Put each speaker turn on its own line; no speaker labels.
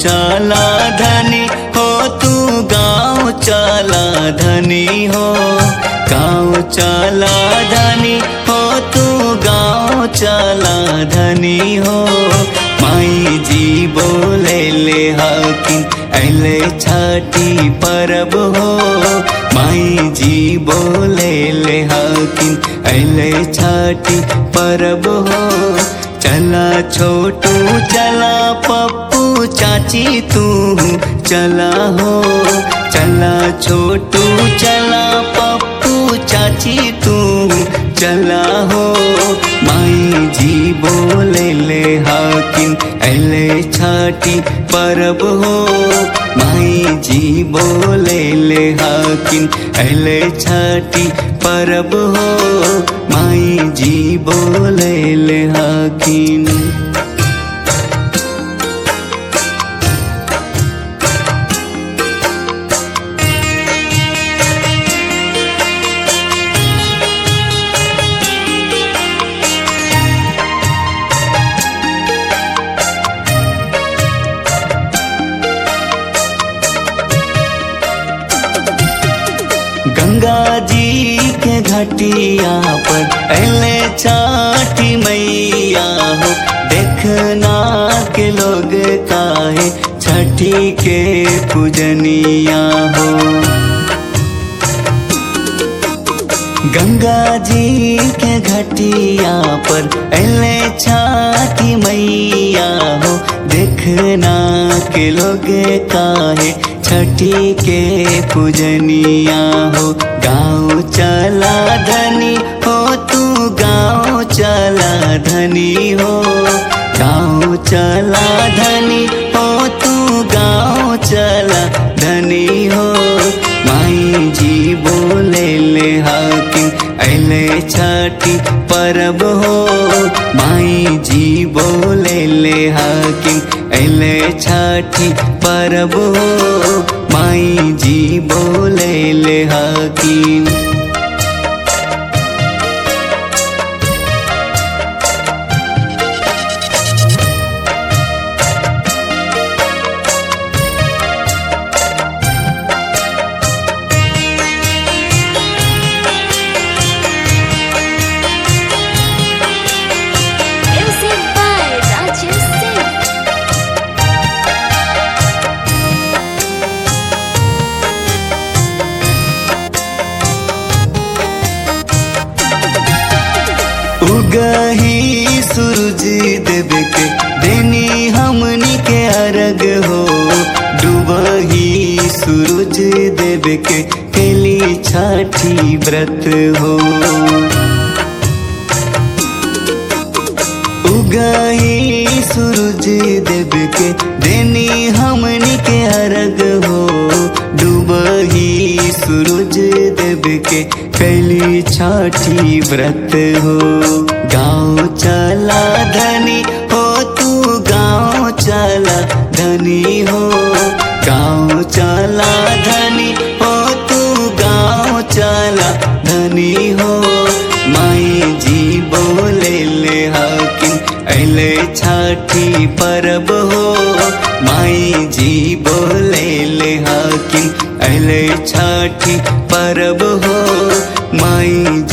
चला धनी हो तू गाँव चला धनी हो गाँव चला धनी हो तू गाँव चला धनी हो माई जी बोले ले हकिन अले छठी परब हो माई जी बोले ले हकिन अले छठी परब हो चला छोटू चला पप्पू चाची तू चला हो चला छोटू चला पप्पू चाची तू चला हो माई जी बोले ले हाकिन अले छाटी परब हो माई जी बोले ले हाकिन अले छाटी परब हो माई जी बोले ले हाकिन गंगा जी के घटिया पर अले छाठी मैया हो देखना के लोग काहे छठी के पूजनिया हो गंगा जी के घटिया पर अले छाठी मैया हो देखना के लोग काहे छठी के पूजनिया हो गाँव चला धनी हो तू गाँव चला धनी हो गाँव चला धनी हो तू गाँव चला धनी हो माई जी बोले ले हाकिम अले छठी परब हो माई जी बोले ले हाकिम अले छठी परब हो माई जी बोले ले हाकिम
Music by Rajesh Singh.
उगही सूरज देव के देनी हमनी के अर्घ हो डूबही सूरज देव के केली छठी व्रत हो उगही सूरज देव के देनी हमनी के अर्घ हो डूबही सूरज देव के कैली छठी व्रत हो गाँव चला धनी हो तू गाँव चला धनी हो गाँव चला धनी हो तू गाँव चला धनी हो माई जी बोले ले हाकिम अले छठी परब हो माई जी बोले ले हाकिम अले छठी परब हो माई